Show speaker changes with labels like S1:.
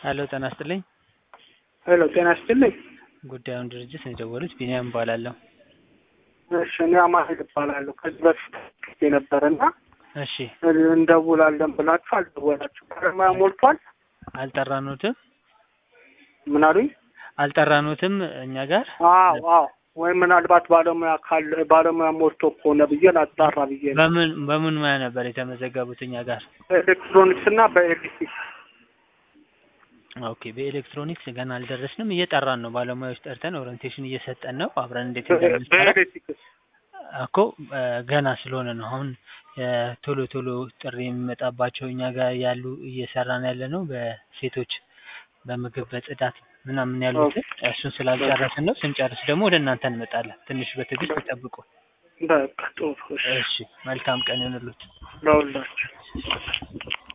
S1: ሄሎ ጤና ይስጥልኝ።
S2: ሄሎ ጤና ይስጥልኝ።
S1: ጉዳዩን ድርጅት ነው የደወሉት። ቢኒያም እባላለሁ።
S2: እሺ እኔ አማኑኤል እባላለሁ። ከዚህ በፊት የነበረና
S1: እሺ
S2: እንደውላለን ብላችሁ አልደወላችሁ። ባለሙያ ሞልቷል።
S1: አልጠራኖትም
S2: ምን አሉኝ?
S1: አልጠራኖትም እኛ ጋር
S2: አዎ አዎ። ወይ ምናልባት ባለሙያ ካለ ባለሙያ ሞልቶ ከሆነ ብዬ ላጣራ ብዬ ነው።
S1: በምን በምን ሙያ ነበር የተመዘገቡት እኛ ጋር?
S2: በኤሌክትሮኒክስ እና በኤሌክትሪክ
S1: ኦኬ በኤሌክትሮኒክስ ገና አልደረስንም። እየጠራን ነው። ባለሙያዎች ጠርተን ኦሪንቴሽን እየሰጠን ነው። አብረን እንዴት እንደምንሰራ
S2: በኤሌክትሪክ
S1: እኮ እ ገና ስለሆነ ነው አሁን እ ቶሎ ቶሎ ጥሪ የሚመጣባቸው እኛ ጋር ያሉ እየሰራን ያለ ነው በሴቶች በምግብ በጽዳት ምናምን ያሉትን እሱን ስላልጨረስን ነው። ስንጨርስ ደግሞ ወደ እናንተ እንመጣለን። ትንሽ በትዕግስት ይጠብቁ።
S2: በቃ ጥሩ። እሺ
S1: እሺ መልካም ቀን ይሁንልዎት።
S2: ለሁላችሁ